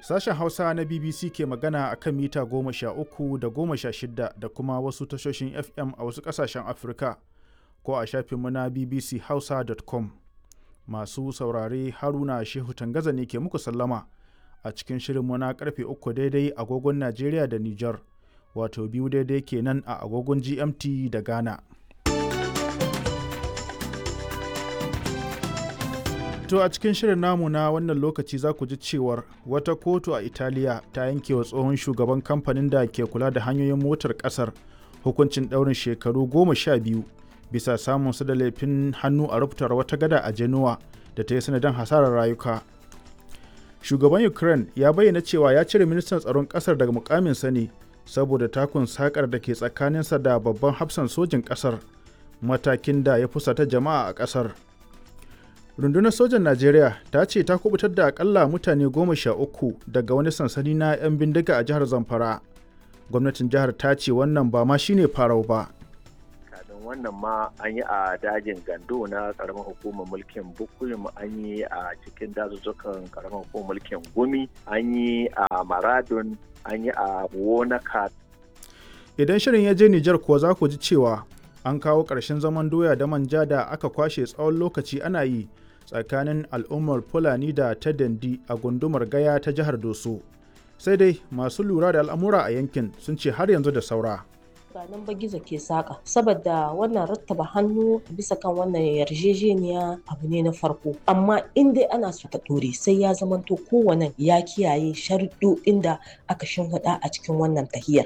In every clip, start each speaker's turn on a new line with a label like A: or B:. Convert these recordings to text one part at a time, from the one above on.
A: Sashen Hausa na BBC ke magana a kan mita goma sha uku da goma sha shida da kuma wasu tashoshin FM a wasu ƙasashen Afirka ko a shafinmu na bbchausa.com. Masu saurare Haruna Shehu Tangaza ne ke muku sallama a cikin shirinmu na karfe uku daidai agogon Najeriya da Nijar, wato biyu daidai kenan a agogon GMT da Ghana. To a cikin shirin namu na wannan lokaci za ku ji cewar wata kotu a Italiya ta yanke wa tsohon shugaban kamfanin da ke kula da hanyoyin motar kasar hukuncin ɗaurin shekaru goma sha biyu bisa samun su da laifin hannu a rubutar wata gada a Genoa da ta yi sanadin hasarar rayuka. Shugaban Ukraine ya bayyana cewa ya cire ministan tsaron kasar daga mukaminsa ne saboda takun sakar da ke tsakaninsa da babban hafsan sojin kasar matakin da ya fusata jama'a a kasar. rundunar sojan najeriya ta ce ta kubutar da akalla mutane goma sha uku daga wani sansani na 'yan bindiga a jihar zamfara gwamnatin jihar ta ce wannan ba ma shine farau ba
B: kafin wannan ma an yi a dajin gando na karamar hukumar mulkin bukuyum an yi a cikin dazuzzukan karamar hukumar mulkin gumi an yi a maradun an yi a wonaka
A: idan shirin ya je nijar kuwa za ku ji cewa an kawo ƙarshen zaman doya da manja da aka kwashe tsawon lokaci ana yi tsakanin al'ummar fulani da ta dandi a gundumar gaya ta jihar doso sai dai masu lura da al'amura a yankin sun ce har yanzu da saura
C: ba nan ba gizo ke saƙa saboda wannan rattaba hannu bisa kan wannan yarjejeniya abu ne na farko amma in dai ana so ta ɗore sai ya zamanto kowane ya kiyaye sharuɗoɗin da aka shimfiɗa a cikin wannan tahiyar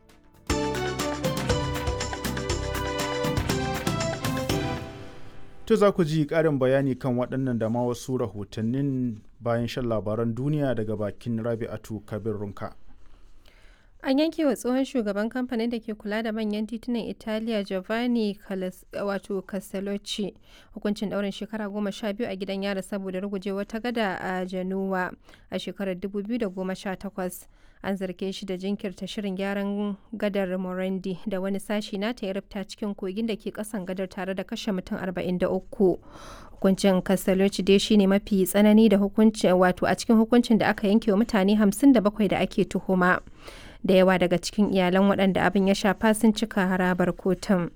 A: To za ku ji ƙarin bayani kan waɗannan da ma wasu rahotannin bayan shan labaran duniya daga bakin Rabi'atu Kabir Runka.
D: An yanke wa tsohon shugaban kamfanin da ke kula da manyan titunan Italiya Giovanni wato Castellucci hukuncin ɗaurin shekara goma sha biyu a gidan yara saboda ruguje wata gada a Januwa a shekarar 2018. An zarge shi da jinkirta shirin gyaran gadar Morandi da wani sashi nata ya rufta cikin kogin da ke kasan gadar tare da kashe mutum 43. Hukuncin Castellucci dai shine mafi tsanani da hukuncin wato a cikin hukuncin da aka yanke wa mutane 57 da ake tuhuma. da yawa daga cikin iyalan waɗanda abin ya shafa sun cika harabar kotun.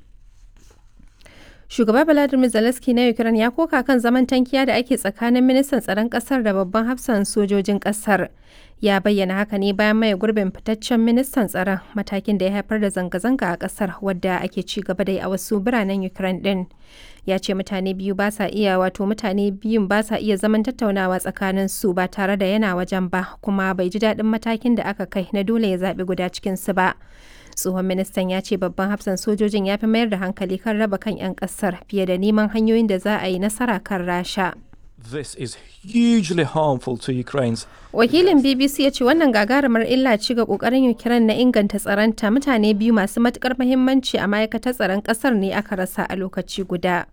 D: Shugaba Vladimir Zelensky na Ukraine ya koka kan zaman tankiya da ake tsakanin ministan tsaron ƙasar da babban hafsan sojojin ƙasar. Ya bayyana haka ne bayan maye gurbin fitaccen ministan tsaron matakin da ya haifar da zanga-zanga a ƙasar wadda ake ci gaba da yi a wasu biranen Ukraine ɗin. Ya ce mutane biyu ba sa iya wato mutane biyun ba sa iya zaman tattaunawa tsakanin su ba tare da yana wajen ba kuma bai ji daɗin matakin da aka kai na dole ya zaɓi guda cikin su ba. tsohon ministan ya ce babban hafsan sojojin ya fi mayar da hankali kan raba kan 'yan kasar fiye da neman hanyoyin da za a yi nasara kan rasha
E: This is hugely harmful to Ukraine's
D: wakilin bbc ya ce wannan gagarumar illa ci ga kokarin ukraine na inganta tsaronta mutane biyu masu matukar muhimmanci a ma'aikatar tsaron kasar ne aka rasa a lokaci guda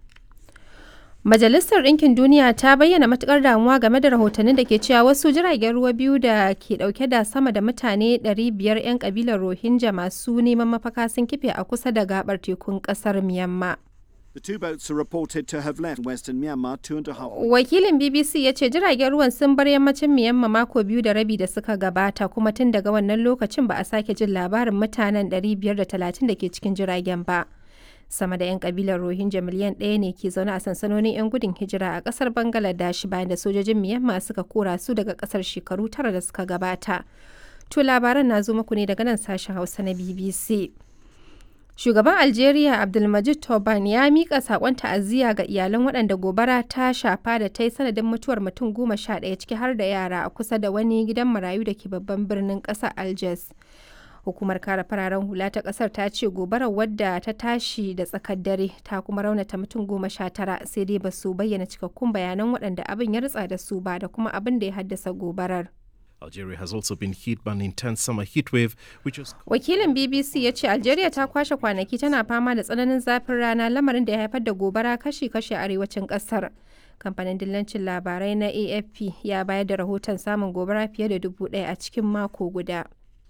D: Majalisar Ɗinkin Duniya ta bayyana matukar damuwa game da rahotannin da ke cewa wasu jiragen ruwa biyu da ke ɗauke da sama da mutane 500 'yan kabilar Rohingya masu neman mafaka sun kife a kusa da gabar tekun ƙasar Myanmar.
F: The two boats are reported to have left western Myanmar two and a half
D: Wakilin BBC ya ce jiragen ruwan sun bar yammacin Myanmar mako biyu da rabi da suka gabata kuma tun daga wannan lokacin ba a sake jin labarin mutanen 530 da ke cikin jiragen ba. sama da 'yan kabilar rohingya miliyan ɗaya ne ke zaune a sansanonin 'yan gudun hijira a ƙasar bangladesh bayan da sojojin myanmar suka kora su daga ƙasar shekaru tara da suka gabata to labaran na zo muku ne daga nan sashen hausa na bbc shugaban algeria abdulmajid toban ya miƙa saƙon ta'aziyya ga iyalan waɗanda gobara ta shafa da ta yi sanadin mutuwar mutum goma sha ɗaya ciki har da yara a kusa da wani gidan marayu da ke babban birnin ƙasar algiers hukumar kare fararen hula ta kasar ta ce gobarar wadda ta tashi da tsakar dare ta kuma raunata mutum goma sha tara sai dai ba su bayyana cikakkun bayanan waɗanda abin ya ritsa da su ba da kuma abin da ya haddasa gobarar
G: Algeria has also been hit by an intense summer heat wave, which was
D: wakilin bbc ya ce algeria ta kwashe kwanaki tana fama da tsananin zafin rana lamarin da ya haifar da gobara kashi-kashi a arewacin kasar kamfanin dillancin labarai na afp ya bayar da rahoton samun gobara fiye da dubu ɗaya a cikin mako guda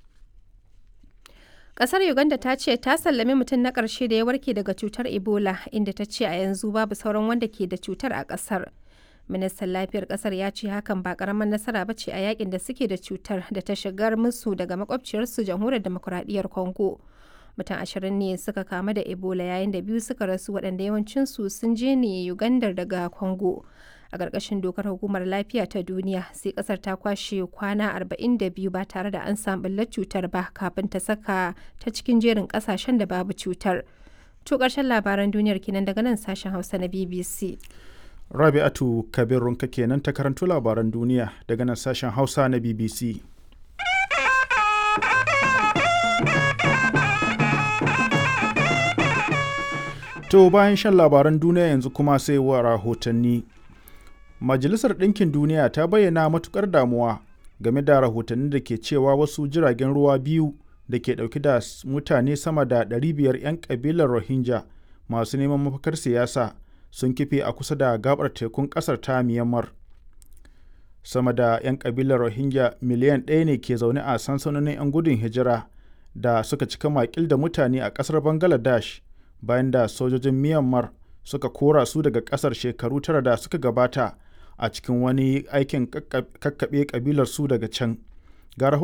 D: Kasar Uganda ta ce ta sallami mutum na ƙarshe da ya warke daga cutar Ebola inda ta ce a yanzu babu sauran wanda ke da cutar a ƙasar. ministan lafiyar kasar ya ce hakan ba karamar nasara ba ce a yakin da suke da cutar da ta shigar musu daga makwabciyarsu jamhuriyar demokuraɗiyyar congo mutum ashirin ne suka kamu da ebola yayin da biyu suka rasu waɗanda yawancinsu sun je ne uganda daga congo a ƙarƙashin dokar hukumar lafiya ta duniya sai ƙasar ta kwashe kwana 42 ba tare da an samu ɓullar cutar ba kafin ta saka ta cikin jerin ƙasashen da babu cutar to ƙarshen labaran duniyar kenan daga nan sashen hausa na bbc
A: rabi'atu kabirunka kenan ta karanto labaran duniya daga nan sashen hausa na bbc To bayan shan labaran duniya yanzu kuma sai wa rahotanni. Majalisar Ɗinkin Duniya ta bayyana matukar damuwa game da rahotanni da ke cewa wasu jiragen ruwa biyu da ke ɗauki da mutane sama da 500 'yan ƙabilar Rohingya masu neman mafakar siyasa sun kife a kusa da gabar tekun ƙasar ta Myanmar. Sama da 'yan ƙabilar Rohingya miliyan ɗaya ne ke zaune a sansanonin 'yan gudun hijira da suka cika makil da mutane a ƙasar Bangladesh. bayan da sojojin Myanmar suka kora su daga ƙasar shekaru tara da suka gabata a cikin wani aikin kakkaɓe ƙabilar su daga can. Ga